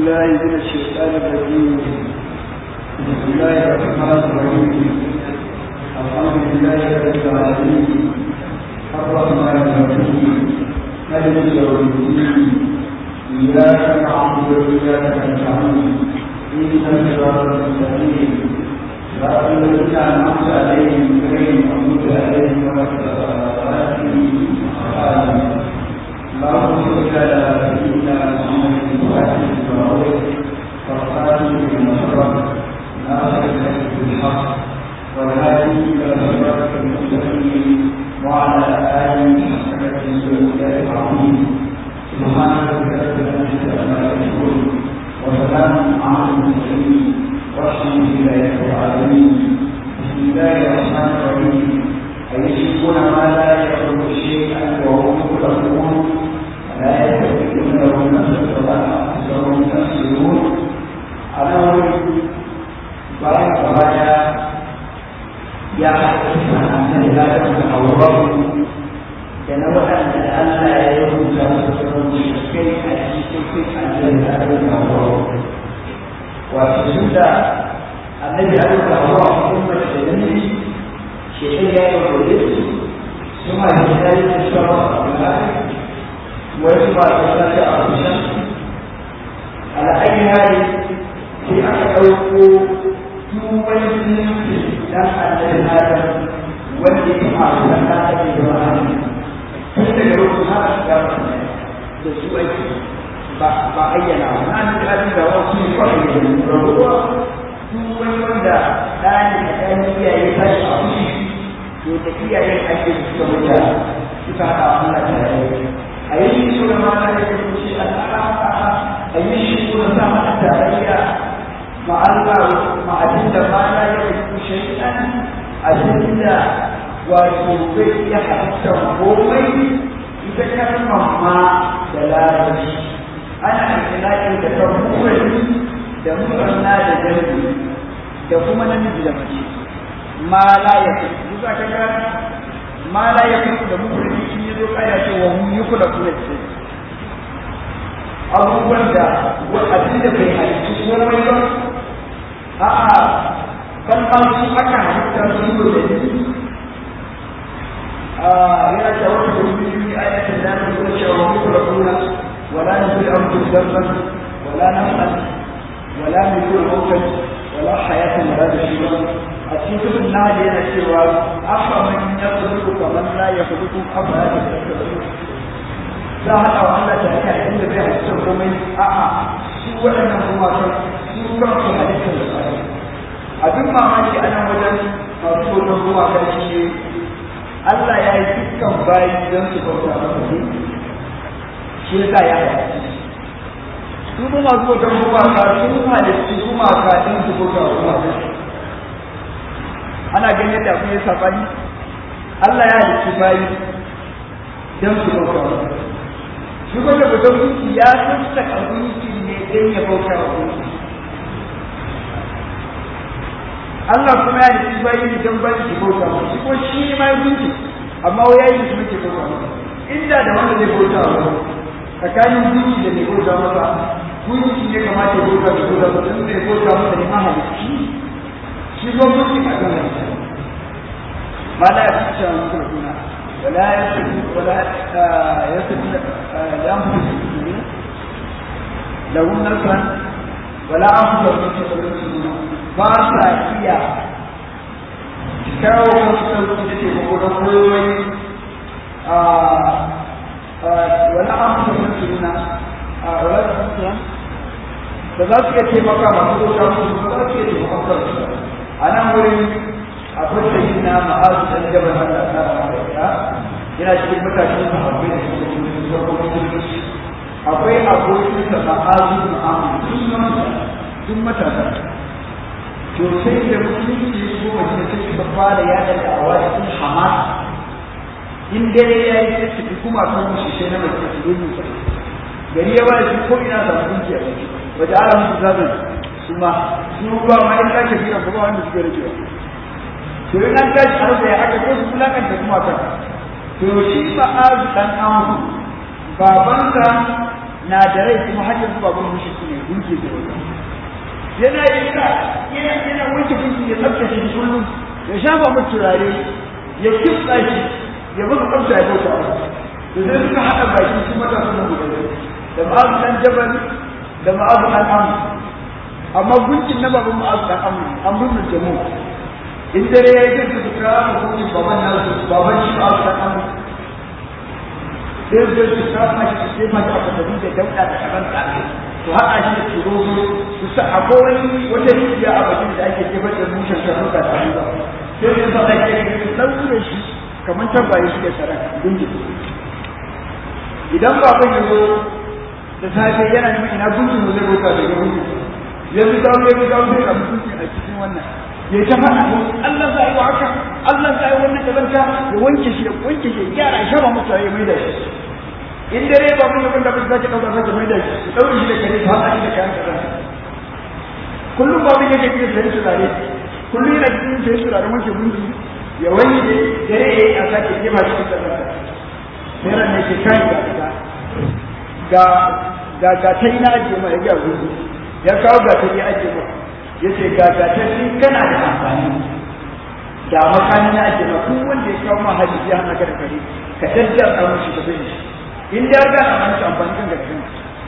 بالله من الشيطان الرجيم بسم الله الرحمن الرحيم الحمد لله رب العالمين الرحمن الرحيم مالك يوم الدين إياك نعبد وإياك نستعين اهدنا الصراط المستقيم صراط الذين أنعمت عليهم غير المغضوب عليهم ولا الضالين اللهم صل على سيدنا محمد وعلى اله وصحبه وسلم ناصر الحق بالحق والهادي الى صراطك المستقيم وعلى اله وصحبه وسلم العظيم سبحان ربك رب العزه عما يصفون وسلام على المرسلين والحمد لله رب العالمين بسم الله الرحمن الرحيم أيشركون ما لا يخلق شيئا وهم يخلقون لا يستطيعون لهم نفسا ولا أنفسهم تفسرون أنا أريد bayan kepada yang akan dilakukan Allah dan Allah dan Allah yang sudah berfirman ayat itu adalah Allah. Waktu sudah Nabi Allah umat ini شيء يقول ثم يحتاج الشرع ويجمع الإنسان على الشمس على أي حال في أحد يوم لم أن هذا والذي مع الزكاة إبراهيم كنت يقول هذا الشرع بسوء بعينا أن الأبي وصي صحيح وهو duk wani wanda ɗani da ɗan iyaye ta shi a wuce to da iyayen ake suka wuce suka haɗa Allah tare a yi shi suna mata da ke wuce al'ada a yi shi suna sa mata tarayya ma Allah ma abin da ma ya yi kushe ɗan abin da wato zai iya halittar komai ita kalmar ma da larabci ana ikilaki da kan da musanna da jami'i da kuma namiji da mace ma la ya fi duka ka ga ma la ya fi da mufradi shi ne zo kaya ce wa hum yukula kula ce abubuwan da abin da bai halittu komai ba a'a ban ma su aka halitta su yi da ni yana da wata da wani yi ayatin da na zuwa cewa wa yukula kula wala nufi an fi zarfan wala nafsan ولا ملكون موتا ولا حياة ولا بشيرا أتيت النهل هنا سوى أفمن يخلق كمن لا يخلق أفلا تتذكرون لا هذا وأن تأتي عند بها السر من أعى سوى أنه ما سوى في حديث البخاري abin mamaki a nan wajen masu hoton ruwa kan shi ne Allah ya yi dukkan bayi don su bauta masa ne shi yasa ya haɗa su kuma masu bautar gumaka sun halittu gumaka ɗin su bauta gumaka ana ganin yadda abin ya sabani Allah ya halittu bayi don su bauta gumaka shi kuma da bautar gunki ya sassaka gunki ne don ya bauta wa gunki Allah kuma ya halittu bayi ne don bayi su bauta wa shi kuma shi ne ma gunki amma wai ya yi su muke bauta wa inda da wanda zai bauta wa tsakanin gunki da mai bauta masa gunki ne kamata ya bauta da bauta masa in mai bauta masa ne mahalicci shi ko gunki a kan halitta ma la yafi cewa mutum da kuna wala ya fi wala ya fi da an fi su ne lahun nasran wala an fi da mutum da su ba sa iya kawo wasu sauki da ke kokoron koyoyi wala an fi da su wala da mutuwa da za su iya taimaka masu bauta musu ba za su iya taimaka kansu a nan wurin akwai da yi na ma'azu da jaba na da ta ya yana cikin mutane da akwai da suke cikin zarkokin jirgi akwai abokin sa ma'azu ma'amu sun matasa to sai da musulunci ko mace ta ci babba da yada da awa cikin hamas in dare ya yi sai su kuma kan musu sai na mace su yi musu gari ya ba shi ko ina samu dukiya wajen ala musu zaɓin su ma su ba ma in zaka jira ba wanda suke rage to in an tashi a rasa ya aka ko su kulakanta kuma kan to shi ba azu dan amu babansa na da rai kuma har yanzu baban mushi ne gunki da yana yi ka yana yana wanke gunki ya tsaftace shi kullum ya shafa mu turare ya kitsa shi ya buga kamsa ya bauta to sai suka haɗa baki su mata su nan guda da ma'azu dan jabal da ma'azu dan amu amma gunkin na baban ma'azu dan amu an bin jamu in dare ya yi zai su kira gunkin baban nasu baban shi ma'azu dan amu sai zai su kama shi su sai mata aka tafi da dauɗa da karan tsaye to haɗa shi da turozo su sa akwai wani wata rijiya a bakin da ake jefar da mushen shafuka da hannu sai su sa ake ɗaure shi kamar tabbaye shi da tsaron gungi idan baban ya zo da safe yana neman ina gungi mu zai bauta daga gungi yanzu dawo ya ga dawo zai abu gungi a cikin wannan ya ta faɗa Allah za a yi wa haka Allah za a yi wannan kazanta ya wanke shi ya wanke shi ya gyara ya shaba masa ya mai da shi in dare ba mun yabon da ba zaki dauka zaki mai da shi daure shi da kare ta hada shi da kayan kazanta kullum ba mun yake cikin sai turare kullum yana cikin sai turare wanke gungi ya wanke dare ya yi a sake jefa shi cikin kazanta sai ran ne ke kan ga ga ga ga ta ina ajiye ma ya ga gungi ya kawo ga ta ya ajiye ma ya ce ga ga ta in kana da amfani da makani na ajiye ma duk wanda ya kawo ma hadisi ya hana ka da kare ka daddar a mashi ka bai shi in da ga a mashi amfani kan ga kan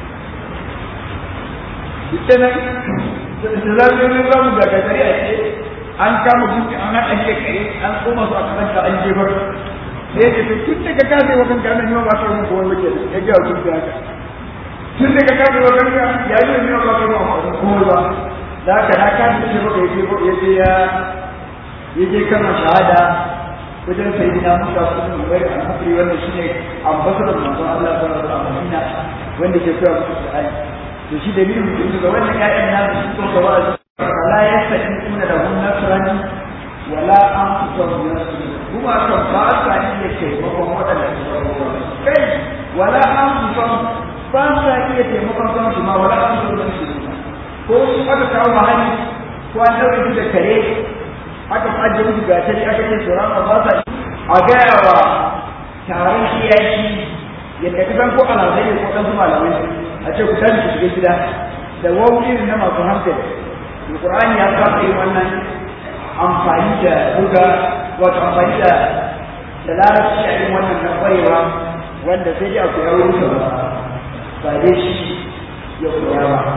ita nan da zai za mu ga kare a ce an kama gunki an haɗa shi da kare an koma su a kasanta an jefar sai ce tun daga ka sai wakan ka nan ba ka rubuta wani wake ya ga kun da haka tun daga ka sai wakan ka ya yi ne ba ka rubuta ko ba da haka na ka ce ba ya je ya je ya ya je kana shahada wajen sai dina musa sun bai al-hakri wanda shine ambassador manzon Allah sallallahu alaihi wasallam wanda ke koyar musu Qur'ani to shi dalilin mutum ga wannan ƴaƴan nasu su ko gaba la yastaqimuna lahum nasran wala anfusahum yasrun kuma kan ba sa iya taimakon waɗanda kai wala anfusahum ba sa iya taimakon kansu ma wala anfusahum yasrun ko su aka kawo mahali ko an ɗaure da kare aka ajiye musu gatari aka ce su rama ba sa a gaya wa taron kiyashi yadda ka san ko alazai ko ɗan malamai a ce ku tashi ku shiga gida da wawuyi na masu hankali alƙur'ani ya saba yin wannan amfani da buga wato amfani da da larabci a yin wannan na ƙwarewa wanda sai dai a koya wurin ba ba dai shi ya koya ba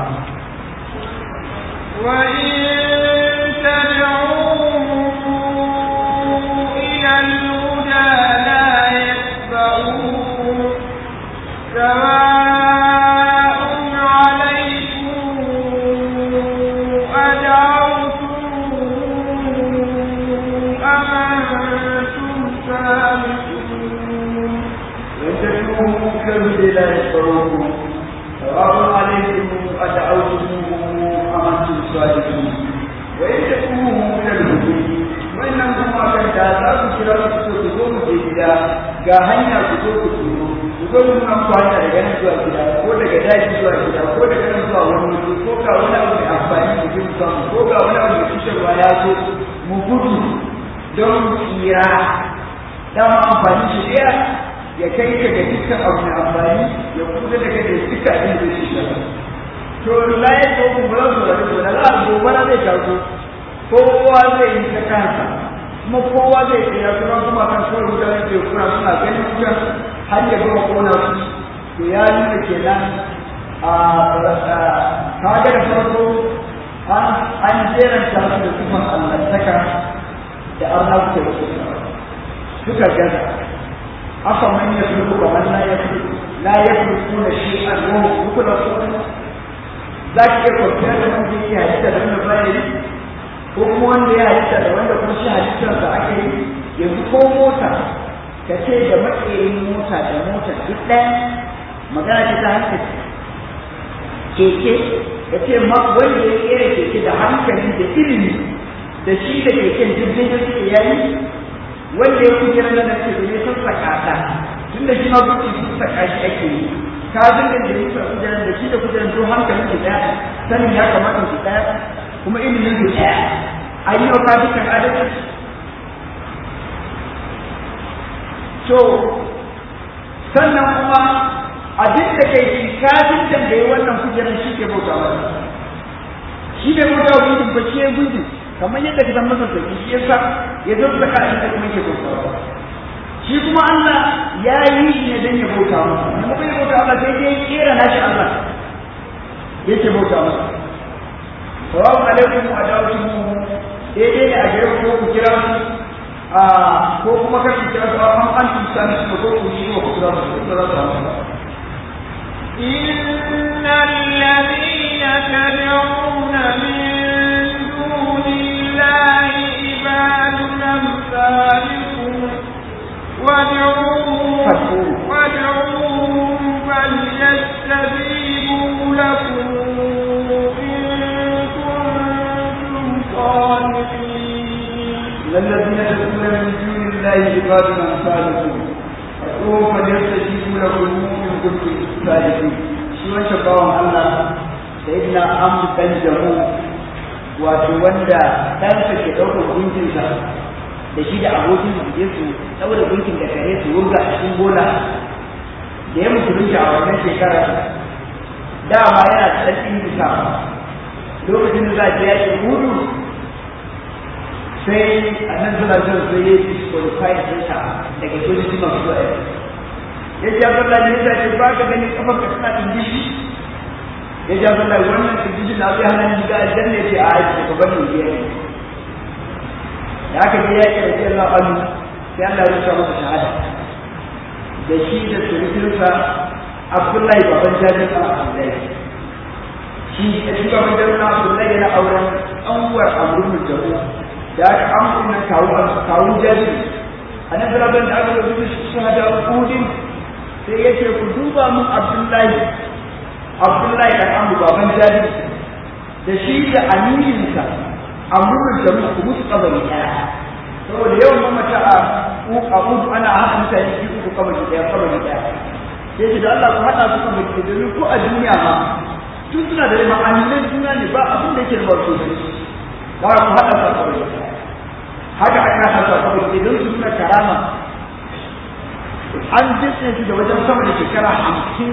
وإن تدعوهم إلى الهدى لا يتبعوكم سواء عليكم أدعوتم أم أنتم سامحون وإن تدعوهم كالهدى لا يتبعوكم سواء عليكم أدعوتموهم أم أنتم صادقون وإن تدعوهم كالهدى wannan kuma kan da za ku kira su su zo mu je gida ga hanya ku zo ku turo ku zo mu nan ku hanya daga nan zuwa gida ko daga daji zuwa gida ko daga nan zuwa wani wuri ko ga wani abu mai amfani mu ji mu samu ko ga wani abu mai cutarwa ya zo mu gudu don tsira dama amfani shi ɗaya ya kai ka ga dukkan abu mai amfani ya kuma da kai da duka abin da shi shi to la ya zo ku ba su da to da za a gobara zai taso kowa zai yi ta kansa kuma kowa zai tsira kuma kuma kan kawai mutane ke kuna suna ganin wutan har ya gama kona su to ya nuna kenan a kaga da farko an jeranta su da sufan allantaka da arna suka yi suka gaza aka manya su duka wannan ya fi la ya fi kuna shi a ruwan duka da su za ki iya kwanciyar da wanda yake halitta da wanda baya ko kuma wanda ya halitta da wanda kuma shi halittarsa aka yi yanzu ko mota ka ce da maƙerin mota da mota duk ɗaya magana ce ta hankali keke ka ce wanda ya kera keke da hankali da ilimi da shi da keken jirgin da suke yayi wanda ya kujera na ce da ya sassaka ta tun da shi ma gudu sassaka shi ake yi ka dinga da yasa kujeran da shi da kujeran to hankalin ki daya sanin ya kamata ki daya kuma ilimin ki daya a yi wa dukkan adalci to sannan kuma abin da kai kafin tambayi wannan kujerar shi ke bauta masa shi bai bauta wa gudun ba shi ya gudu kamar yadda ka san masa sauki shi yasa ya zo da ka inda kuma yake bauta shi kuma Allah ya yi shi ne dan ya bauta masa kuma bai bauta Allah sai dai kera nashi Allah yake bauta masa sawabu alaikum wa da'atuhu daidai ne a gare ku ko ku kira su a ko kuma kar ku kira su an an tsani su ko ku shi ko ku kira su ko za su samu إن الذين تدعون من دون الله عباد أمثالكم وادعوهم وادعوهم فليستجيبوا لكم إن كنتم صادقين الذين تدعون من دون الله عباد أمثالكم فادعوهم فليستجيبوا لكم إن كنتم صادقين shi wancan bawan Allah sayyidina Amr dan Jamu wato wanda ɗansa ke ɗaukar gunkinsa da shi da abokin su je su ɗaura gunkin da kare su wurga a cikin bola da ya musulunta a wannan shekarar dama yana da ɗan bisa lokacin da za a je yaƙin hudu sai a nan suna son sai ya disqualify ɗinsa daga sojoji masu zuwa ya ji abin da ya ce ba ka gani kafar ka tana ɗingishi ya ji abin da wannan ɗingishi na zai hana ni ga aljanna ya ce a aiki ka bari ya yi da aka je yaƙi da jiyar la'alu sai Allah ya rusa masa shahada da shi da surutunsa Abdullahi baban jami'in a Abdullahi shi da shi baban jami'in a Abdullahi yana auren ɗanwar amurin jamu da aka amfani na kawun jami'in a nan zaraben da aka rubuta shahada kudin sai ya ce ku duba mun Abdullahi Abdullahi da amu baban jami'in da shi da amininsa amurin jamu ku musu kabari ɗaya saboda yawan mamata a abudu ana haɗa mutane biyu uku kabari ɗaya kabari ɗaya sai ce da Allah ku haɗa su kabari ɗaya domin ko a duniya ma tun suna da ma'amilan juna ne ba abin da yake da barko da ba ku haɗa su kabari ɗaya haka aka haɗa su kabari ɗaya don su suna karama an jinsu su da wajen sama da shekara hamsin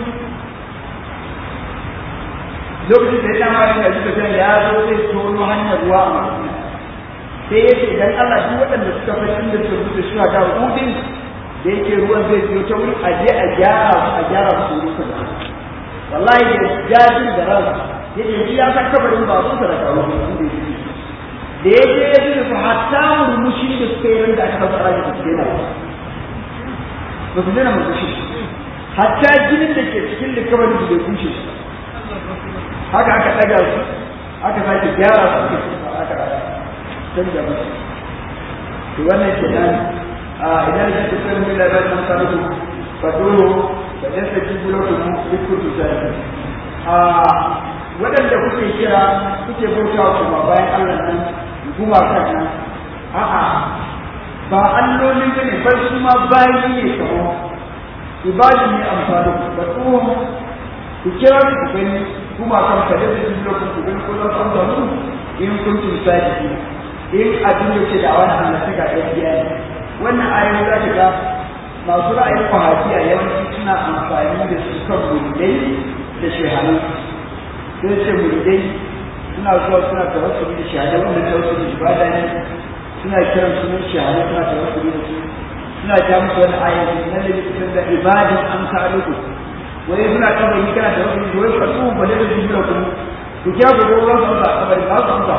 lokacin da ya dama da suka ya zo zai tono hanyar ruwa a madina sai ya ce dan Allah duk waɗanda suka fi inda su rubuta shi ga hudin da yake ruwan zai biyo ta wuri a je a gyara su a gyara su wuri kaza wallahi da jajin da ran ya ce shi ya san kabarin babu sa da kawo da ya je ya ji su hatta murmushi da suka yi da aka fasa rani da su daina ba su daina murmushi hatta jinin da ke cikin likabarin su bai kushe haka aka ɗaga su aka sake gyara su aka aka canja musu to wannan kenan a idan da kuka yi da ran san ku fadoro da dan sai gulo ku duk ku tsaya a wadanda kuke kira kuke bautawa kuma bayan Allah nan kuma kan nan a'a ba allolin bane bar su ma bayi ne kawo ibadu ne amfani da tsohon ku kira su ku gani kuma kan ka da su gulo ku gani ko za su amsa in kuntum sadiqin in abin da ke da wani hannun ga gaskiya ne wannan ayoyi za ka ga masu ra'ayin kwahafiya yawanci suna amfani da su kan muridai da shehanu sai ce muridai suna zuwa suna tawassuli da shehadai wanda tawassuli ibada ne suna kiran sunan shehanu suna tawassuli da su suna ja musu wani ayoyi nan da cikin da ibadin an kaluku wai suna kaba yi kana tawassuli da wai fatu ba da da jibiya ku ku kya ku ruwan su ba kabari ba su amsa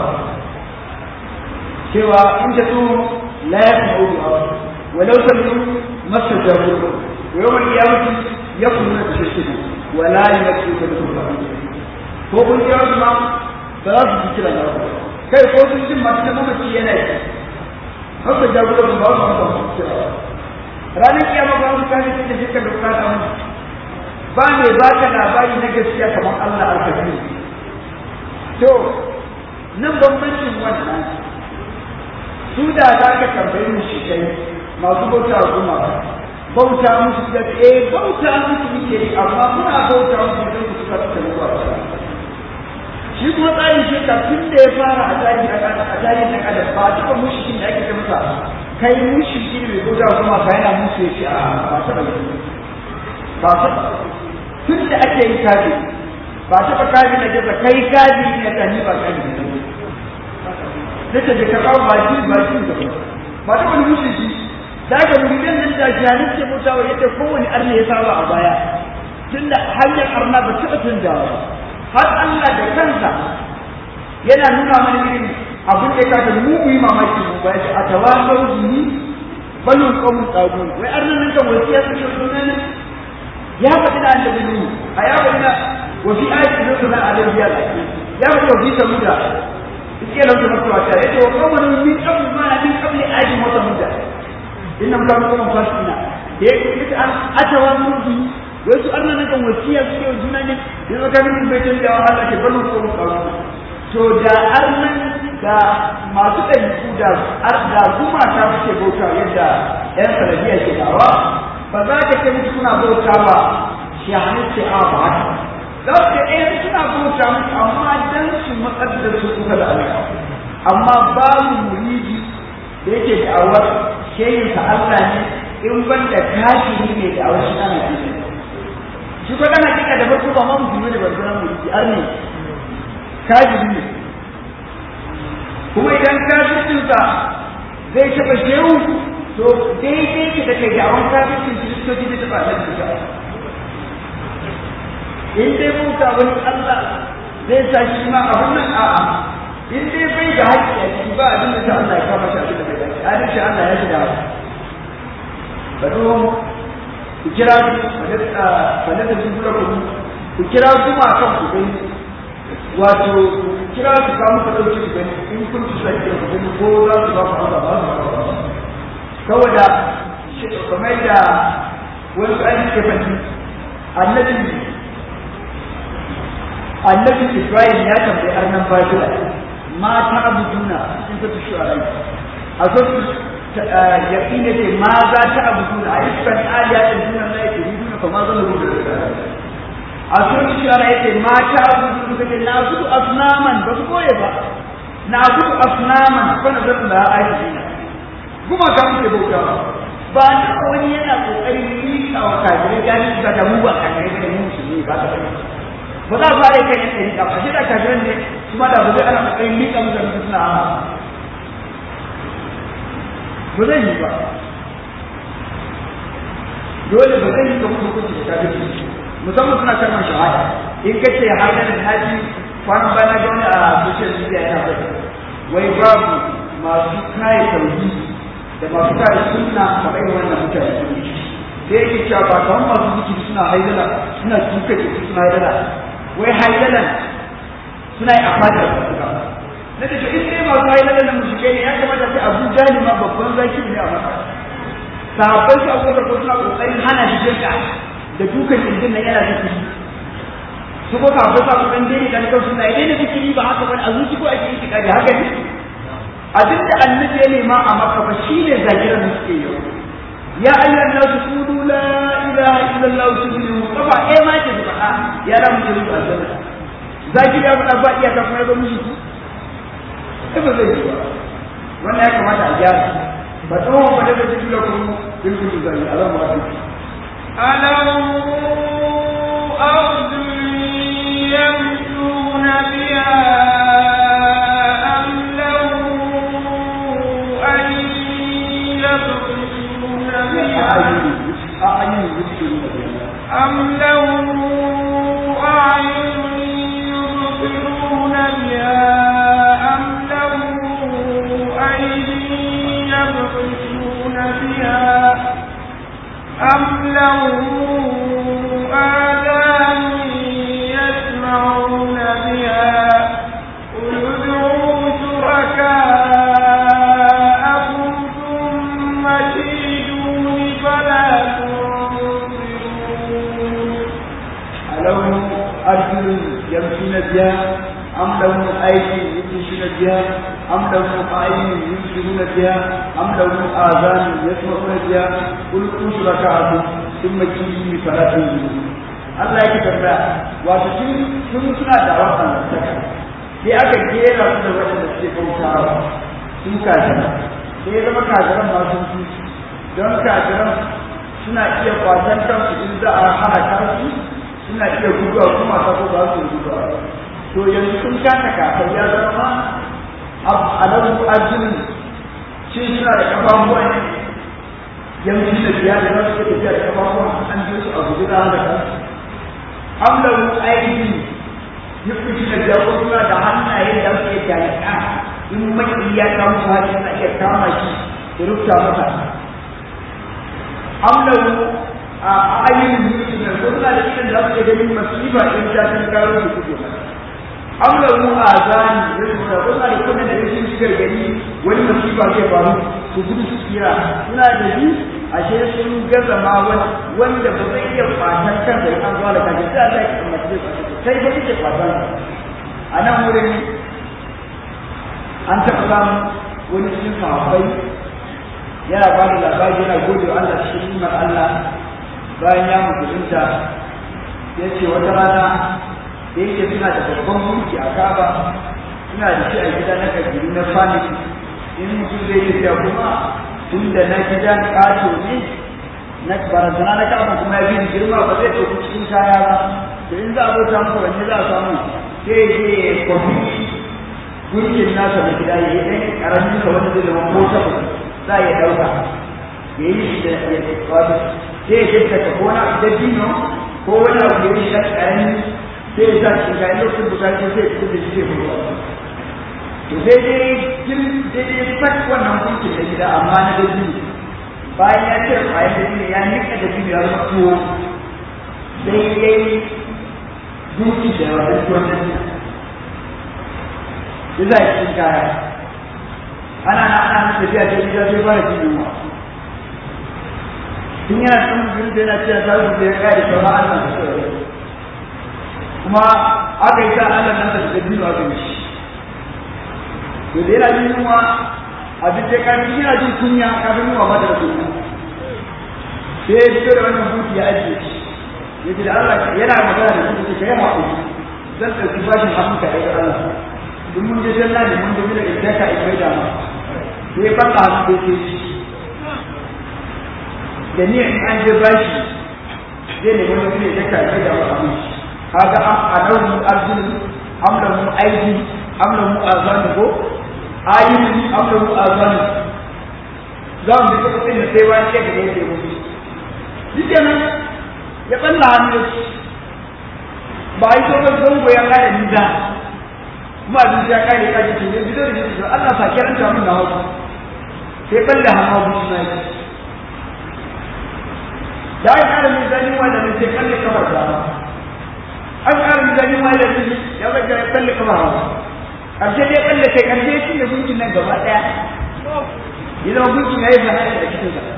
cewa in ta su la ya fi audu a walau sallu masa jaru wa yawon kiyamati ya kuma da shi wa la ya fi da kuma ko kun kira su ma ba za su ji kira na ku kai ko sun jin masu da mamaci yana yi haka jaru da ba su amsa su kira ranar kiyama ba su kane da shekar da bukata mu ba ne ba ka labari na gaskiya kamar Allah alkafi to nan bambancin wannan su da za ka tambayi mu shi kai masu bauta kuma bauta musu da eh bauta musu muke yi amma muna bauta musu da su suka ta zuwa shi kuma tsarin shi ka tun da ya fara a tsarin a tsarin na kada ba duka mushikin da ake ta masa kai mushiki ne mai bauta kuma ka yana musu ya ce a ba ta ba ba ta tun da ake yin kafi ba taɓa kafi na gaza kai kafi ne ka ni ba kafi ne sai ta je ka kawo baki baki da ba ta wani musulci da ga muridan nan da jahilin ke mutawa yadda kowane arna ya saba a baya tun da hanyar arna ba taɓa canjawa ba har Allah da kansa yana nuna mana irin abin da ya kasa mu mu yi mamaki mu ba ya a tawasau bihi balun qawmun tagun wai arnan nan kan wasiya su ce sunan ya faɗi da annabi ne a ya faɗi da wa fi ayati rasulullah alaihi ya ya faɗi wa fi samuda iske lau da mutuwa ta yace wa qawmun min qabl ma min qabli ayati mota muda innam kanu qawman fasina da yake an atawasu bihi wai su arnan nan kan wasiya su ce juna ne yanzu ka min bai tanda wa Allah ke balun qawmun tagun to da arnan da masu ɗabi'u da da gumata suke bauta yadda ‘yan sanadiyya ke dawa ba za ka ce musu suna bauta ba shi hannu ce a ba haka za su ce ɗaya suna bauta musu amma dan su matsar da su kuka da Allah amma babu muridi da yake da'awar sheyinsa Allah ne in ban da kafiri ne da'awar shi ana kisa shi ko kana kika da farko ba ma musulmi ne ba zama muridi ar ne kafiri ne kuma idan kafircinsa zai taɓa shehu to daidai ki da kai dawon kafircin kiristoci da taɓa nan da in dai bauta wani Allah zai sa shi ma abin nan a'a in dai bai da haƙƙi a ciki ba abin da ta Allah ya kama shi abin da bai dace adalci Allah ya shiga ba zo ku kira su fa da su kula ku kira su ma kan ku gani wato kira su ka muka ɗauki su gani in kun ci sai da gani ko za su ba ku haka ba su ba saboda kamar da wani ayi ke fadi annabi annabi Ibrahim ya tambayi arnan Babila ma ta abuduna cikin ta shu'ara a so ya ina ce ma za ta abuduna a iskan aliyatin dunan la yake duna fa ma zan rubuta a sun shara yake mata abudu suka ce na gudu asnaman ba su koye ba na gudu asnaman fa na zan da aiki kuma ka muke bauta ba ba da wani yana kokarin mika wa kafirai gani ba da mu ba kafirai da mu musulmi ba ta ba za a fara kai yan ɗari ba shi da kafirai ne kuma da ba zai ana kokarin mika musu da suna ba zai yi ba dole ba zai yi ka kuma hukunci da kafirci musamman suna kalmar shahada in ka ce har da haji kwanan bana ga wani a social media yana bai wai babu masu kare tauhidi da masu kare sunna a kai wannan mutane sai yake cewa ba kamar masu zikiri suna haidala suna tuka ce suna haidala wai haidalan suna yi a fadar na da shi in dai masu haidalan da mushikai ne ya kamata sai abu jali ma babban zaki ne a masa sahabbai su abubuwa ko suna kokarin hana shi jirka da dukan kirjin nan yana zikiri su ko kafin sa kuɗin daidai da nukar suna daina zikiri ba haka bane a zuci ko ake yi da haka ne abin da annabi ya nema a maka ba shi ne zakiran da suke yau ya ayyuhan nasu qulu la ilaha illallah tuflihu kafa eh ma ke faɗa ya da mu jiri aljanna zakiri ya faɗa ba iya kafin ya zo mishi sai ba zai yi ba wannan ya kamata a gyara ba tsawon ba daga cikin da kuma bilkul zai Allah ma ألم أرض يمشون بها أم لهم أن يبطشون بها أم لهم أعين يبصرون بها أم لهم أيدي يبطشون بها أم لهم آذان يسمعون بها قل ادعوا شركاءكم ثم كيدون فلا تنظرون ألهم أرجل يمشون بها أم لهم أيدي يمشون بها أم لهم أعين يبصرون بها أم لهم آذان يسمعون بها قل كن شركاءكم ثم كيدوني فلا تنظرون Allah yake tambaya wato sun sun suna da wannan saka sai aka kera su da waɗanda suke bautawa sun kafira sai ya zama kafiran ma sun fi don kafiran suna iya kwatan kansu in za a halaka su suna iya guduwa kuma ta ko ba su guduwa to yanzu sun kasa kafin ya zama alamu arjinin shi suna da kafafuwa ne yanzu da biya da za su tafiya da kafafuwa an ji su a guji da haka kansu amlamu aiki yukuci da biya ko suna da hannaye da su iya jalika in maki ya kama su hajji na iya kama shi da rufta masa amlamu a ayyukan yukuci da ko suna da irin da su iya ganin masifa in ta sun karo su kuke masa amlamu a zani da suna da kuma da rashin shigar gari wani masifa zai faru su gudu su tsira suna da shi ashe sun gaza ma wanda ba zai iya fatan kansa in an zuwa da kaji sai Allah ya mace sai ba kike fatan a nan wurin an taɓa samu wani cikin sahabbai yana ba da labari yana gode wa Allah cikin nimar Allah bayan ya mutunta ya ce wata rana da yake suna da babban mulki a kaba suna da shi a gida na kabiru na family in mutum zai yi da kuma tun da na gida ƙato ne na barazana na kaba kuma ya bi girma ba zai ɗauki cikin kaya ba to in za a bauta masa wanne za a samu sai je kwafi gurkin nasa na gida ya yi ɗan ƙaramin sa wanda zai zama ko takwas za a iya ɗauka ya yi shi da ya wato sai ya shirka ko wani abu da dino ko wani abu da ya yi ɗan ƙarami sai ya sa shi ga lokacin bukatu sai ya fito da shi zai fito to sai dai jin daidai sak wannan hukuncin da gida amma na dabi bayan ya ce bayan da ne ya nika da biyu ya zama tuwo sai ya yi duki da wani tuwon nan ya za a cikin kaya ana na ana na tafiya ta gida sai fara jin yunwa tun yana tsan mutum da yana cewa ta zuwa ya kare sauran allah da sauran kuma aka yi ta Allah nan da da biyu aka yi to da yana jin yunwa a duk da kafin yana jin kunya kafin yunwa ba da kunya sai ya fito da wannan buki ya ajiye shi ya ce da Allah yana magana da kuka kai haƙuri zan ɗauki bashin hannun ka ɗaya Allah in mun je janna ne mun je da idan ka ikai da ma sai ya fara hannu da ke shi da ni in an je bashi zai ne wani ne da ka ikai da ma shi kaga a ɗauki arzini amla mu aiki amla mu azani ko ayyuki amla mu azani za mu bi kuɗin da sai wani ce da yake mutu shi kenan ya ɓalla hannu ba a yi sauran zango ya kare nisa kuma abin ya kare kaji ce ne bido da shi Allah sa kiran ta mun na hau sai ɓalla hannu abu shi na yi da ya kare nisa ni wanda ne sai kalle kamar da an ƙara mizanin ma da shi ya zaka ya kalle kama hawa ƙarshe dai kalle kai ƙarshe shi ne gunkin nan gaba ɗaya ya zama gunkin ya yi fahimta da cikin sa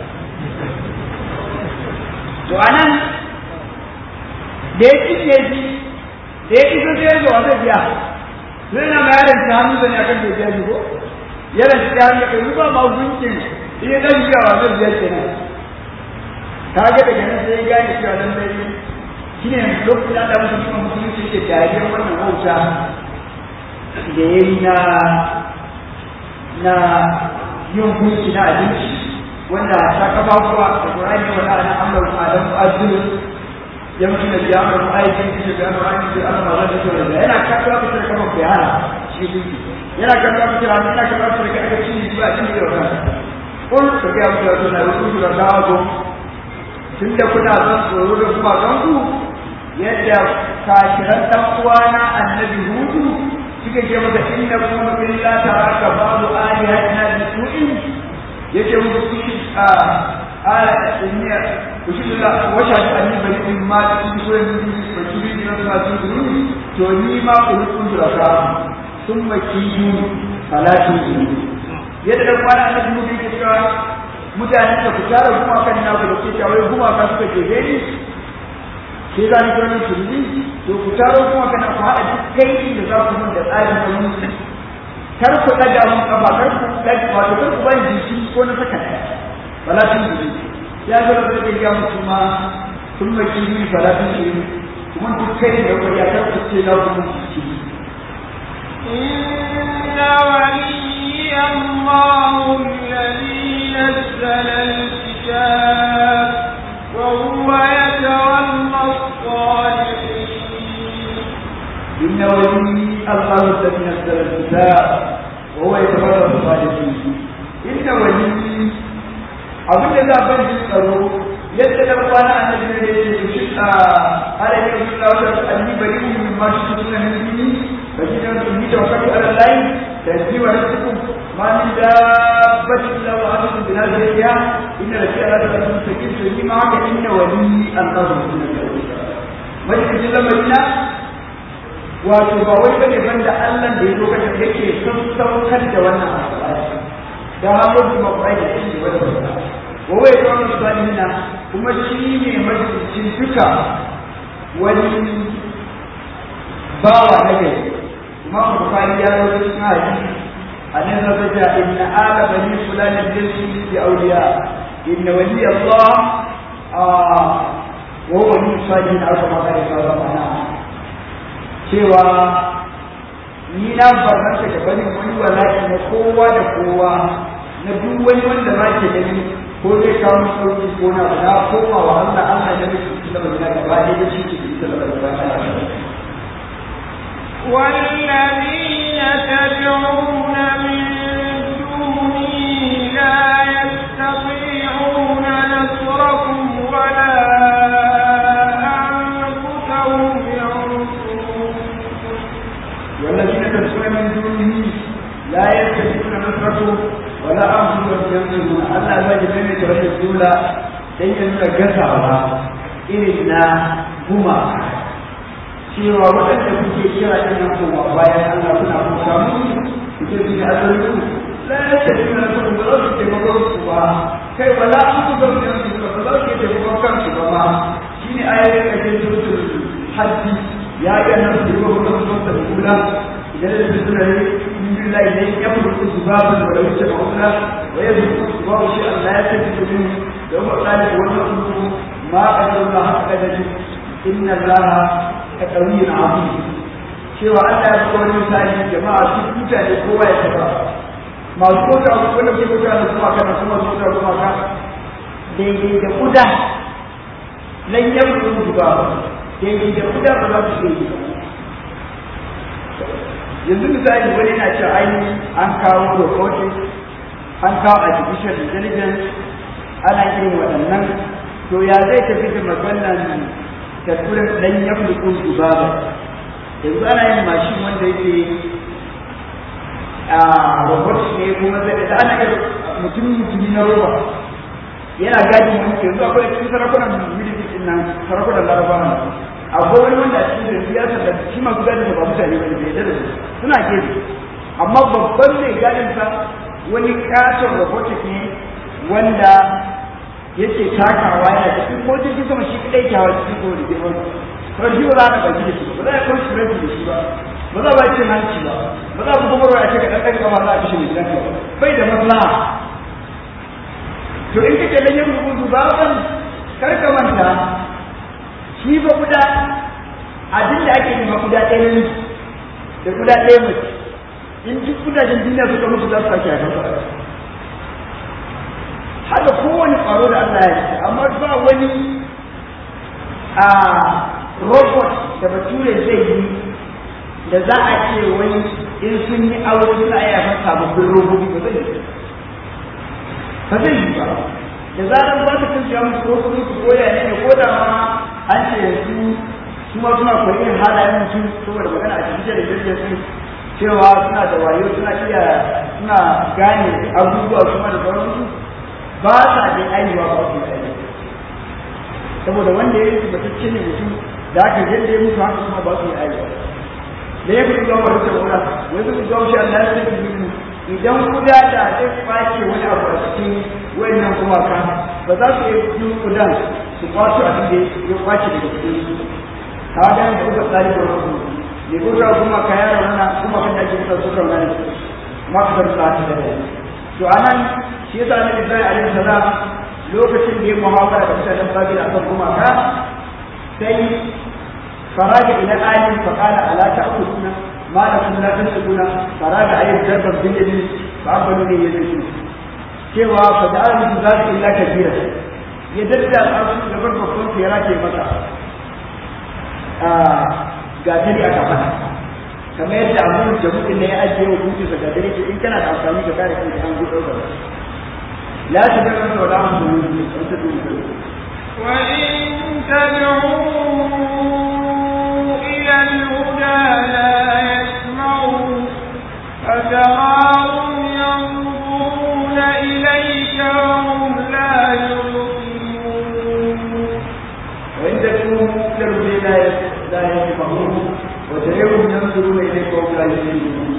to a nan da ya cinye shi da ya iso sai ya zo a zai biya zai na ma yaron ta hannu zane akan da biya shi ko yaron ta hannu kai ruba ma gunkin in ya ɗan biya wa zai biya kenan ka ga daga nan sai ya gane cewa lallai shi ne lokacin da Allah mutum kuma musulunci ke dariyar wannan wauta da ya yi na na yin gunki na abinci wanda ta kafa kuwa da Qur'ani ne wanda ana amla wa adam azul ya mutu da biya mu aikin shi da Qur'ani da Allah ma zai tsoro da yana kafa ku da kafa bayana shi gunki yana kafa ku da yana kafa ku da kafa shi ba shi da wannan kun da ya mutu da rubutu da dawo tunda kuna son tsoro da kuma ganku yadda kafiran dan uwana annabi hudu suka ce maka inna kuma illa taraka babu alihatina bi su'in yace muku kushi a ala inniya kushi la washa anni bari in ma cikin suran din ba kiri din ma su duru to ni ma ku hukun da ka thumma kiyu salatu yadda dan uwana annabi hudu yake cewa mutane da ku tara kuma kan na ku da ke cewa kuma ka suka ke gani sai za ni ganin turmi to ku taro kuma kana ku haɗa duk kai da za ku mun da tsarin da mun kar ku ɗaga mun kafa kar ku ɗaga wato kar ku bani jiki ko na saka ɗaya falatin jiri ya zo da zai ga musu ma sun mai kiri falatin jiri kuma duk kai da ku ya kar ku ce na ku mun jiki إن ولي الله الذي نزل الكتاب وهو يتولى الصالحين الذي نزل الكتاب وهو يتبرأ الصالحين إن ولي abin da za a ban tsaro yadda da kwana a nan da yake shi a alaƙar suna wata alli bari mu ma shi suna nuni ba shi da su yi da wakati ala layi da ji wa rasu ma min da bashi da wa hadu da na zariya inda da shi ala da sun saki su yi ma haka inda wani an kawo suna mai da shi lamarina wato ba wai bane banda Allah da ya lokacin yake sassaukar da wannan alƙur'ani da hamu ma ƙwai da shi wannan wawai ta wani salihina kuma shi ne majalisin duka wani bawa na gari imam bukari ya zo cikin hadisi a nan zaka ja inna ala bani fulani jinsi bi awliya inna wali allah wa wali salihin aka maka da sauran mana cewa ni na barnata da bani wani wala'i na kowa da kowa na duk wani wanda ba ke gani ko zai kawo sauki ko na na koma wa Allah Allah ya miki da magana gaba ɗaya da shi ke da magana والذين تدعون من دونه لا يستطيعون نصركم ولا أنفسهم ينصرون والذين تدعون من دونه لا يستطيعون نصركم wala an su da yanzu Allah ya ji mai da wata dula dan ya nuna gasawa irin na guma cewa waɗanda kuke kira ɗin nan kuma bayan Allah kuna kuka musu kuke su ne asali ku la ya ce suna son ba za su taimakon su ba kai wala an su zama yanzu ba ba za su taimakon kansu ba ma shi ne ayoyin da ke zuwa hajji ya ga nan su yi wa kuma su da kula idan da su suna yi بالله إليه يخلق ذبابا ولو يتبعونه ويخلق الذباب شيئا لا يلتفت منه يوم ذلك ونخلق ما قدر الله حق قدره إن الله قوي عظيم cewa Allah ya kowa misali jama'a su mutane kowa ya taba masu kota su wanda ke kota da kuma kana kuma su kota kuma ka daidai da kuda lan yamru ba daidai da kuda ba za su yi yanzu misali wani na cewa ai an kawo robotics an kawo artificial intelligence ana irin waɗannan to ya zai tafi da maganan tattalin ɗan ya fulkun dubaba yanzu ana yin mashin wanda yake a robotics ne kuma zai da ana yin mutum mutumi na roba yana gadin wani yanzu akwai cikin sarakunan miliki nan sarakunan larabawa akwai wani wanda a cikin da siyasa da shi masu gadin ba mutane ba ne da su suna gefe amma babban mai gadin sa wani katon robotic ne wanda yake takawa yana cikin ko jirgin sama shi kadai kyawa cikin ko da girman to shi ba za ka gaji da shi ba za a kwanci ranci da shi ba ba za a bai cin hanci ba ba za a kuma barwa a ce ka ɗan ɗan kama za a kashe mai gidanka ba bai da maslaha to in kake da yin rubutu ba ban kar ka manta shi ba guda abin da ake nema guda ɗaya ne da guda ɗaya mace in duk kudajen duniya suka mutu za su sake haifar da haka kowane ƙwaro da Allah ya ce amma ba wani a robot da bature zai yi da za a ce wani in sun yi aure suna iya haifar sababbin robobi ba zai yi ba zai yi ba da zaran ba su kan shiga musu ko kuma su koya ne ko da ma an ce yanzu su ma suna koyi irin halayen mutum saboda magana a cikin da jirgin su cewa suna da wayo suna iya suna gane abubuwa kuma da sauransu ba sa da aiwa ba su da saboda wanda ya yi batacce ne mutum da aka yadda ya mutu haka kuma ba su yi aiwa da ya fi zuwa wani saboda wani su zuwa shi Allah ya sai yi idan kuda da zai kwace wani abu a cikin wayannan gumaka ba za su yi kudan su kwato abin da ya kwace daga cikin su ka ga da kuka tsari da wasu ne kuka kuma ka yara wannan kuma kan da ake kuka suka nan makar sati da dai to anan shi yasa ne Ibrahim alaihi salam lokacin da ya muhawara da mutanen Babila akan gumaka sai faraja ila alim fa qala ala ta'kuluna ma lakum la tasquna faraja ayyub darban bil yadi fa abalu ne yadi cewa fa da'a min zalika illa kabira ya dadda su da babban ya rake masa ga tari aka fada kamar yadda abin da mutum ne ya ajiye wa kuki daga dare ke in kana da amfani ka kare kanka an gudu ba la ta ga wanda wala an gudu ne an ta dubu وإن تدعوا إلى الهدى لا يسمعوا فتراهم ينظرون إليك وهم لا يبصرون وإن تكونوا كرب لا لا يسمعون وتريهم ينظرون إليك وهم لا يسمعون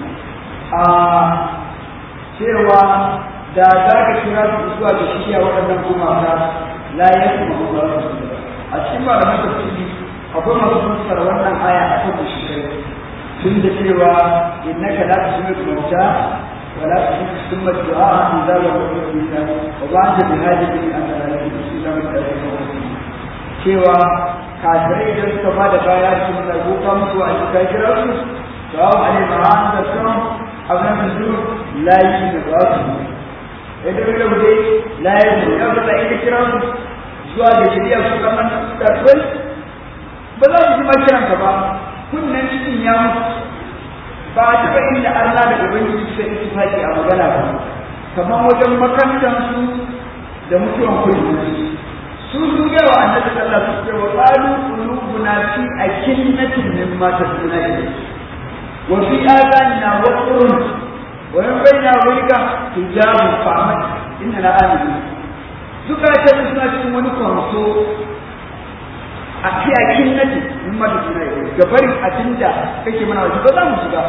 cewa da za ka kira su zuwa da shi a waɗannan gumaka la ya kuma ba a cikin malaman tafsiri akwai masu fassara wannan aya a kan shi kai tun da cewa innaka la tusmi'u mauta wa la tusmi'u du'a idza lam yakun wa ba'da bi hadhihi al-ayati cewa kafirai idan suka ba da baya su da goka musu a cikin kira su sawa alai ma'an da sun abin da su layi da ba su idan da bude layi da ya ba ita kira su zuwa da shari'a su kamar da kai ba za su ji makiran ka ba kunnen cikin ya mutu ba a taɓa inda Allah da Ubangiji suka yi tufaki a magana ba kamar wajen makantan su da mutuwan kullum su sun ga wa annabi sallallahu alaihi wasallam wa qalu qulubuna fi akinnatin mimma tasuna ilayhi wa fi adanina waqrun wa min baina wajhika hijabun fa'amat inna la aminu suka ce suna cikin wani kwanso a fi akinnatin mimma tasuna ilayhi gabarin abinda kake mana wajen ba za mu shiga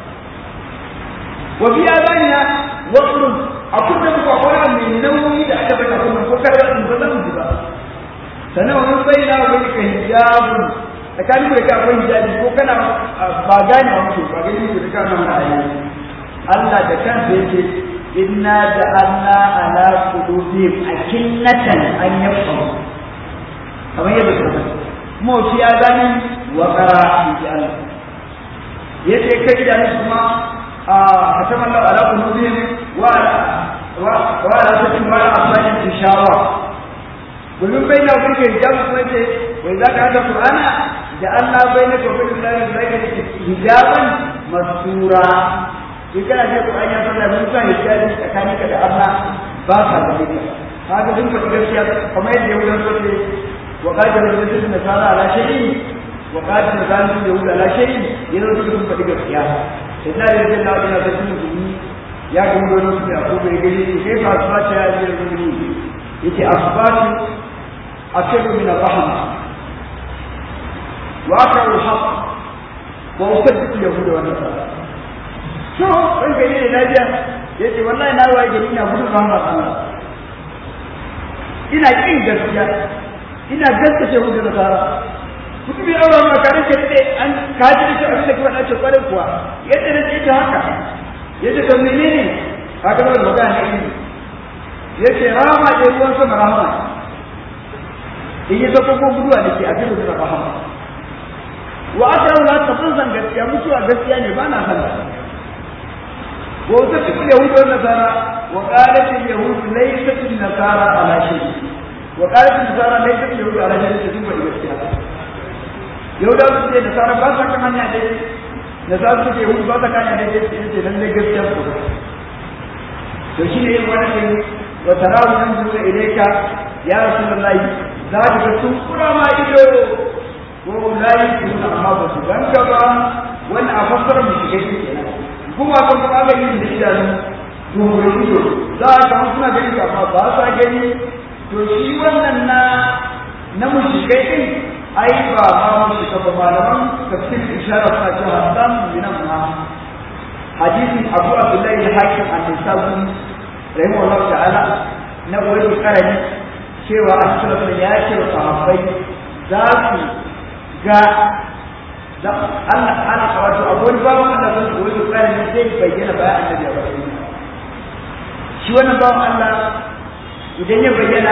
wa fi adanina waqrun a kullum ko akwai mai nauyi da aka bata kuma ko kar in ba zan ji ba sannan wani bai na wani ka hijabun tsakanin da ka akwai hijabi ko kana ba gane wa mutum ba gani ko da kana mana ayi Allah da kansa yake inna ja'alna ala qulubihim akinnatan an yafqahu kamar yadda ka mu shi ya gani wa qara fi Allah yace kai da kuma a kataman ala qulubihim wa وعلى سبيل ما أصلاح الإشارة ومن بين وبينك حجاب سنة وإذا كان القرآن جعلنا بينك وبين الله الملائكة حجابا مستورا in kana ce Qur'ani ya fara mun sa hijabi tsakaninka da Allah ba ka da ita kaga sun faɗi gaskiya kamar yadda Yahudan so ce wa qadar da nasara ala shay'in wa qadar da yahuda ala shay'in yana suka sun faɗi gaskiya sai da yadda Allah ya zama musulmi ya ga wani su ya kuma ya gani ke fa asbata ya ji rubuni yace asbatu ashadu min ar-rahma wa aqra al-haq wa usaddiq yahuda wa nasara so in ga ne lafiya yace wallahi na waye gari ina gudun rahmar Allah ina kin gaskiya ina gaskace yahuda da nasara mutum ya aura ma kare ke dade an kaji da shi abin da kuma dace kwarin kuwa yadda da ita haka yace to menene haka da magana ne yace rahama ce ruwan sama rahama in yi zaka ko guduwa da ke a cikin da rahama wa akrahu la tafzan gaskiya mutuwa gaskiya ne ba na san wa wata cikin yahudu wa nasara wa qalat al yahud laysat al nasara ala shay wa qalat al nasara laysat al yahud ala shay cikin ba gaskiya yahudawa su ce nasara ba sa kan hanya dai da za su ke hudu ba ta kanya da ke cikin ce lallai gaskiya ku to shi ne wani ne wa tarawu nan zuwa ilaika ya rasulullahi za ka ga sun kura ma ido ko layi sun amma ba su ganka ba wani a fassara mu shiga shi kenan kuma kan kuma ga yin da idanu duhure ido za ka ga suna gani ka amma ba sa gani to shi wannan na na mushrikai din ai ba ma mu shiga ba malaman tafsir isharar suna cewa hasan min ma hadisin abu abdullahi al-hakim an nisabu rahimahullah ta'ala na wani karani cewa asalafu ya ce wa sahabbai za su ga da Allah ana wato abuwan babu Allah sun wani karani zai bayyana bayan annabi ya bayyana shi wannan babu Allah idan ya bayyana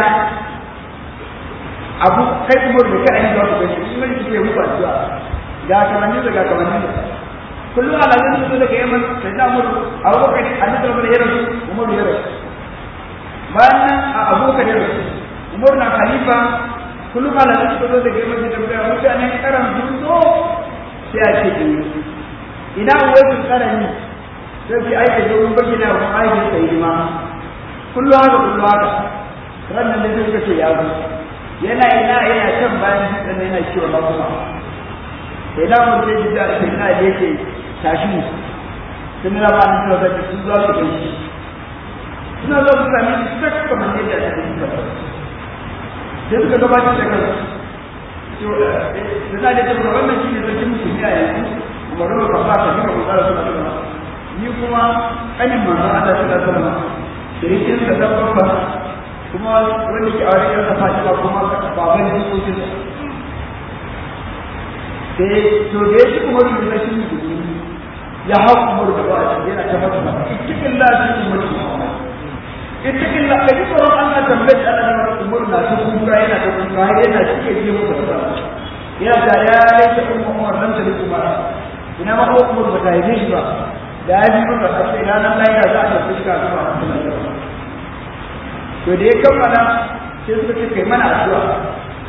abu kai kuma da kai ayi za ku gani in mai kike muku addu'a ga kamanni da ga kamanni da kullum ala zan su daga yaman sai da mu abu bakar annabi da ya rasu umar ya rasu bayan nan a abokan ya rasu umar na khalifa kullum ala zan su daga yaman da ga mutanen karan sun zo sai a ce ni ina wai su karani sai ki aike da mun bayyana wa aiki sai ma kullu haka kullu haka ranan da suka ce ya zo yana ina yana can bayan dutsen yana cewa ba kuma sai da mun sai da sai na je ke tashi mu sun raba ni da zaki su za su kai shi suna zo su sami shi sak kamar yadda ta yi ba sai suka gabatar da kansu to da za da ce wannan shi ne sarkin musulmi a yanzu kuma ruwa ka fata ni ba ku tsara suna suna ni kuma kanin manzon Allah sallallahu alaihi wasallam shirikin sa da babba kuma wanda ke aure da Fatima kuma baban jikokin sai to da yake kuma ruwa da shi musulmi ya hau umar da ba a yana ta masa cikin lafi umar cikin la kaji tsoron Allah tambaye Allah ne umar na ta kuka yana ta kuka har yana cike ji masa da yana da ya laita umar umar dan ta kuma ina ma ko umar ba ta yi shi ba da ya ji maka sai ina nan lai za a fuska zuwa to da ya kammala sai suka ce kai mana addu'a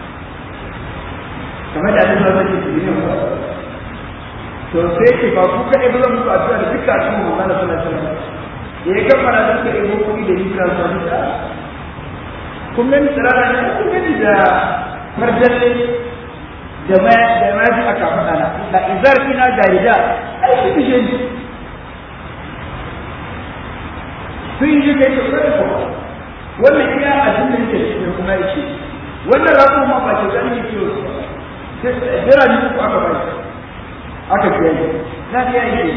kamar da Allah zai yi ne to sai ce ba ku kaɗai ba zan muku addu'a da duka cikin Muhammad sallallahu alaihi wasallam da ya kammala da suka ɗebo kuɗi da hijira su wani da kun gani tsirara ne kun gani da farjalle da ma da ma ji aka faɗa na da izar ina ga rida ai su kishe ni sun yi kai to kai ko wannan iya abin da yake cikin kuma yake wannan rabu ma ba ce gani ne ke sai jira ni ku aka bai aka biya ni na biya ni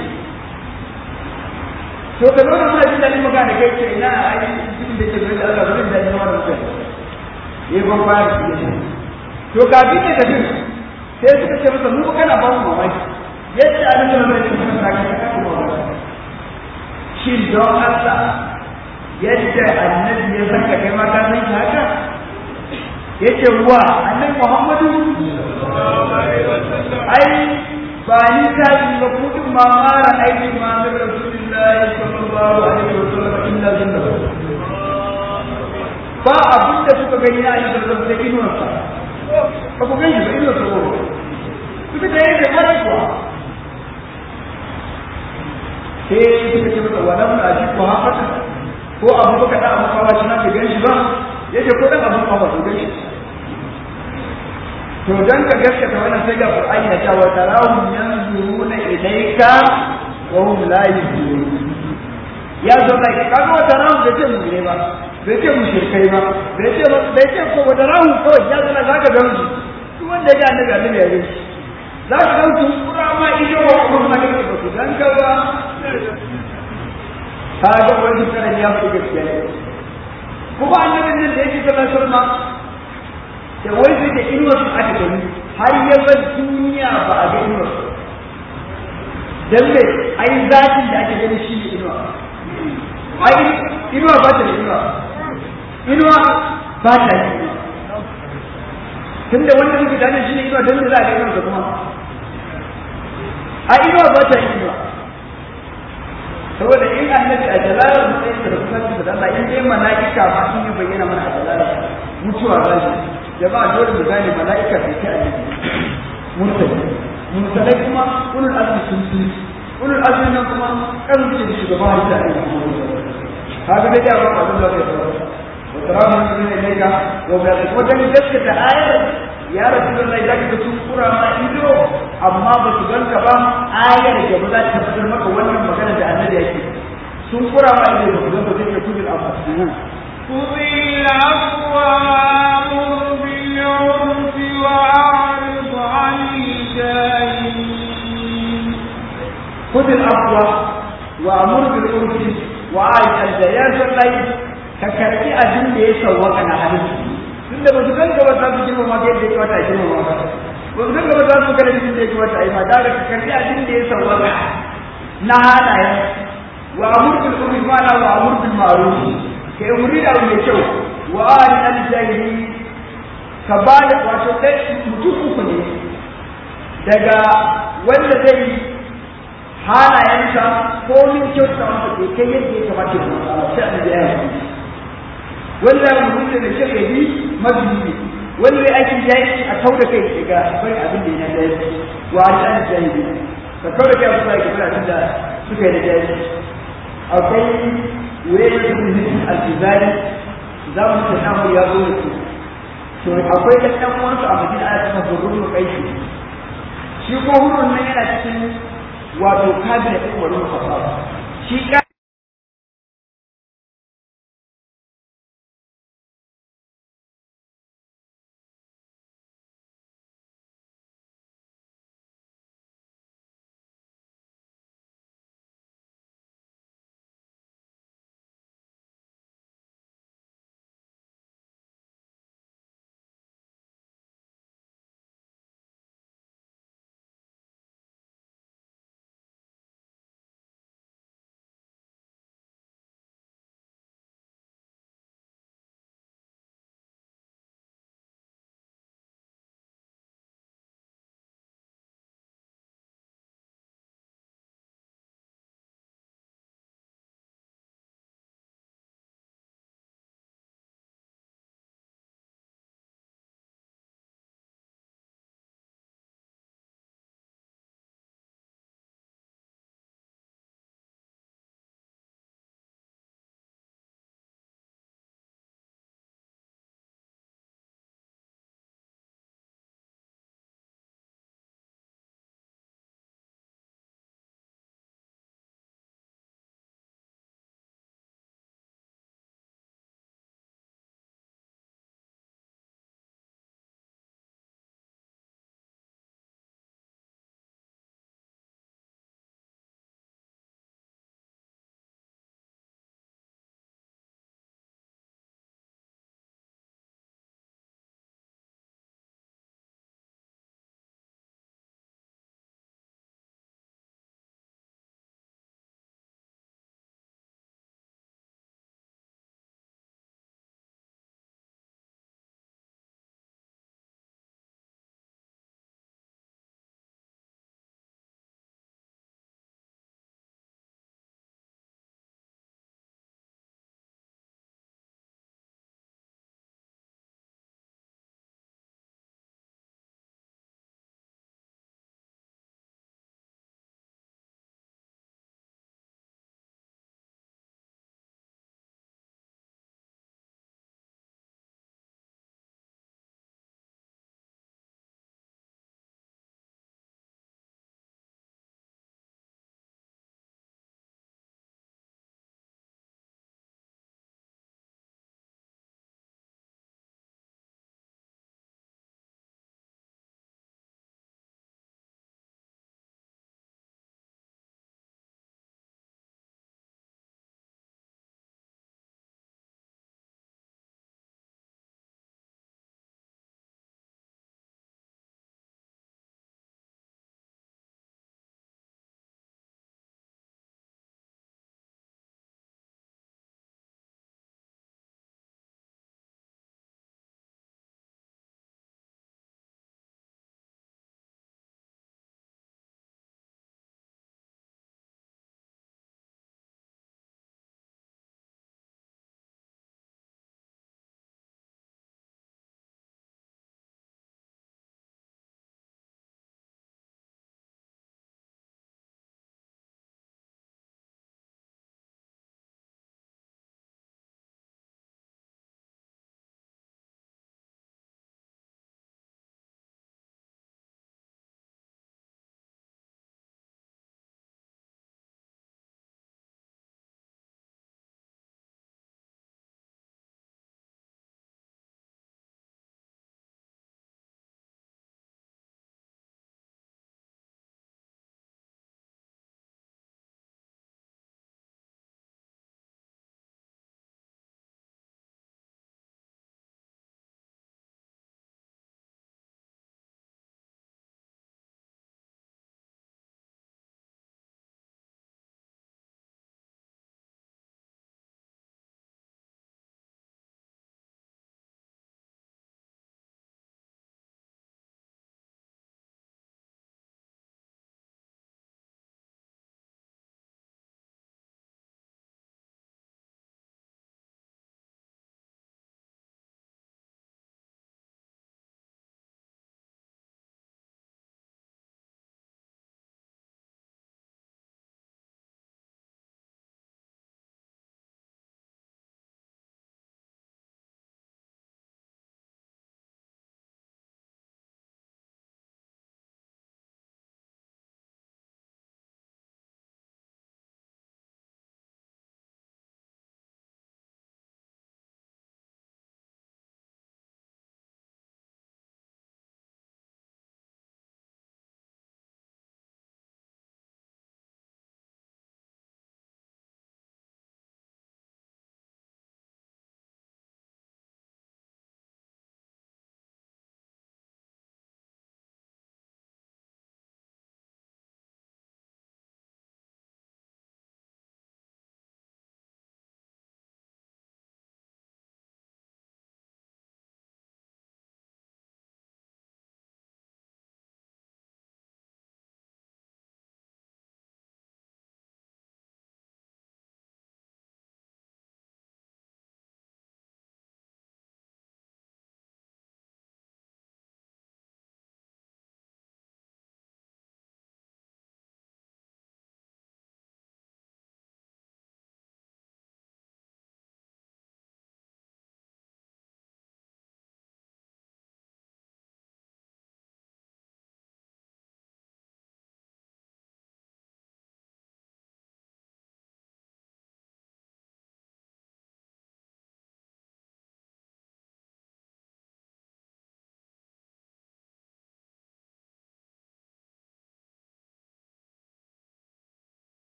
to ka zo da muna jin daɗin magana kai ce ina a yi cikin da ke zai Allah zai daɗin wannan mutum ya ban fara su yi to kafin ya tafi sai suka ce masa mu kana ba mu mamaki yadda a nan da zai tafi na kai ka kuma mamaki shi don Allah yadda annabi ya saka kai ma ka san haka yace wa annabi Muhammadu ai ba ni ta yi ba kudin ma mara aiki ma min rasulillahi sallallahu alaihi wasallam illa jinna ba abin da suka gani na ayyukan da suka inuwa sa ba ku gani ba inuwa sa ko suka da yake mara kuwa sai suka ce masa walam na ji ko haka ko abu baka da abu kawa shi na ke gani shi ba yace ko dan abu kawa su gani to dan ka gaskata wannan sai ga Qur'ani ya ce wa tarahum yanzuruna ilayka wa hum la yuzurun ya zo da ka ga wa tarahum da ce mu ne ba bai ce mu shirkai ba bai ce bai ce ko wa tarahum ko ya zo da zaka ga su duk wanda ya annabi annabi ya yi za ka ga su kura ma ido wa kuma ma da ba su dan ka ba ka ga wani karan ya fi gaskiya ne kuma annabin nan da yake sallallahu alaihi wasallam da wai sai da inuwar su aka gani har ya bar duniya ba a ga inuwar su dan me ai zatin da ake gani shi ne inuwa ai inuwa ba ta da inuwa inuwa ba ta da inuwa tunda wanda muke gane shi ne inuwa dan me za a ga inuwar kuma ai inuwa ba ta da inuwa saboda in annabi a jalalar matsayin da kuma da Allah in dai mala'ika ma sun yi bayyana mana a jalalar mutuwa za shi jama'a dole mu gane mala'ika bai kai annabi murtali murtalai kuma ulul azmi sun fi ulul azmi nan kuma kan ce shugaba har da annabi kaga dai da ba abin da kai wa taramu min ilayka wa bi ko dan gaskata ayar ya rasulullahi zaka ga sun kura ma ido amma ba su ganka ba ayar da ba za ta tabbatar maka wannan magana da annabi yake sun kura ma ido ba su ganka sai ka kudin abu خذ العفو وامر بالعرف واعرض عن الجاهلين خذ العفو وامر بالعرف واعرض عن الجاهلين sai ka karbi abin da ya sauwaka na hadisi tun da ba su ganka ba za su girma ma yadda ya wata girma ma ba ba su ganka ba za su kada jikin da ya wata ai ma da ka karbi abin da ya sauwaka na halaye wa amur bil urfi ma la wa amur bil ma'ruf ka yi wuri da mai kyau wa ari al jahili ka ba da wato dai mutum uku ne daga wanda zai halayensa ko min kyauta masa bai kai yadda ya kamata ya zama sai an da yawa wanda mutum da kyau ya bi mabiyi wanda ya aiki ya yi a kau da kai daga bari abin da ya da yi wa ari al jahili ka kawai kai wasu ake fara da suka yi da jaji akwai wurin da su ne al-tizari za mu ta samu ya zo da su to akwai da ɗan uwansu a madina ana cikin hurrun kai shi shi ko hurrun nan yana cikin wato kabinet ɗin wani shi